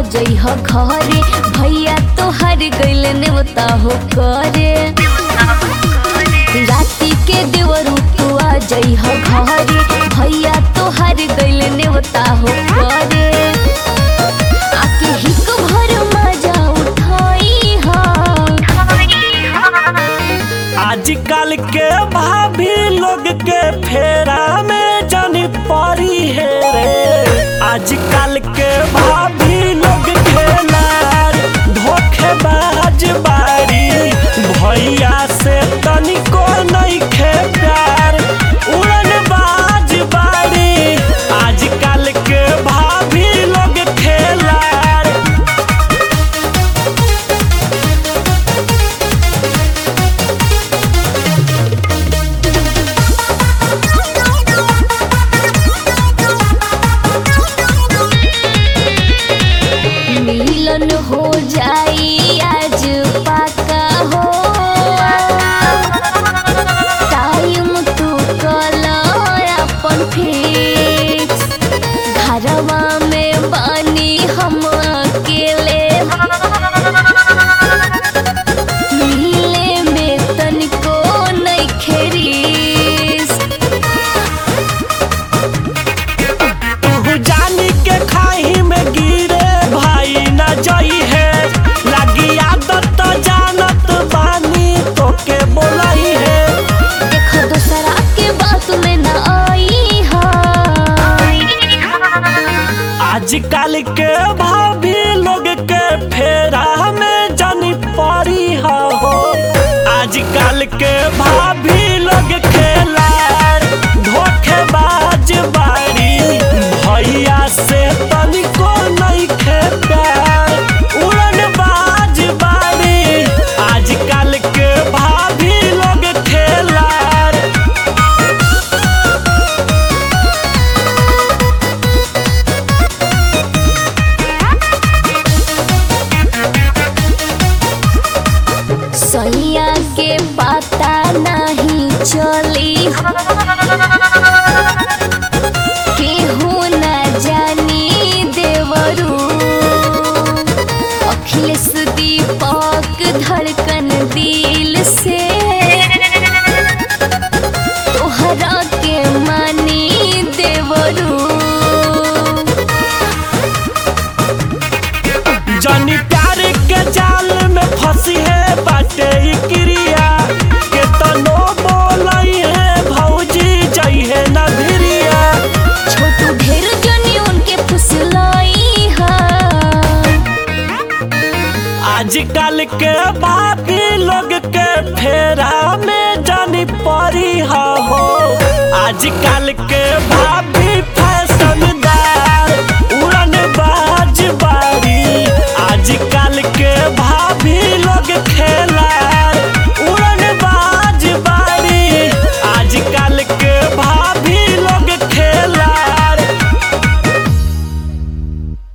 जइह घरे भैया तोहर गइल नेवता हो करे राती के देवरू तू आ जइह घरे भैया तोहर गइल नेवता हो करे आके हिक भर मजा उठाई हा आजकल के भाभी लोग के फेरा में जानी पड़ी है रे आजकल के भाभी लोग के लार धोखेबाज बारी भैया से तनिको नहीं खे प्यार उड़न बाज बारी आजकल के भाभी लोग खेलार मिलन हो जाई आज पाका हो टाइम तू कल अपन फिक्स घरवा में बानी हम अकेले मिले में तनिको नहीं खेरीस तू जानी के खाई में गिरे भाई न जई है लगी आदत तो जानत बानी तो के बोलाई है देखो दूसरा के बात में न आई हा आजकल के भाभी लोग के फेरा में जानी पड़ी हो आजकल के भाभी लोग खेलार धोखेबाज बारी भैया से तनिको नहीं खे प्यार उड़न बाज बारी आजकल के भाभी लोग खेलार सैया के पता नहीं चली केहू न जानी देवरू अखिलेश दीपक धड़कन दिल से तोहरा के मानी देवरू जानी प्यार के जाल में फंसी है बाटे ई क्रिया के तनो बोलई है भौजी जई है न भिरिया छोटू ढेर जनी उनके फुसलाई हा आजकल के बाकी लोग के फेरा में जानी पड़ी हो आजकल के भाभी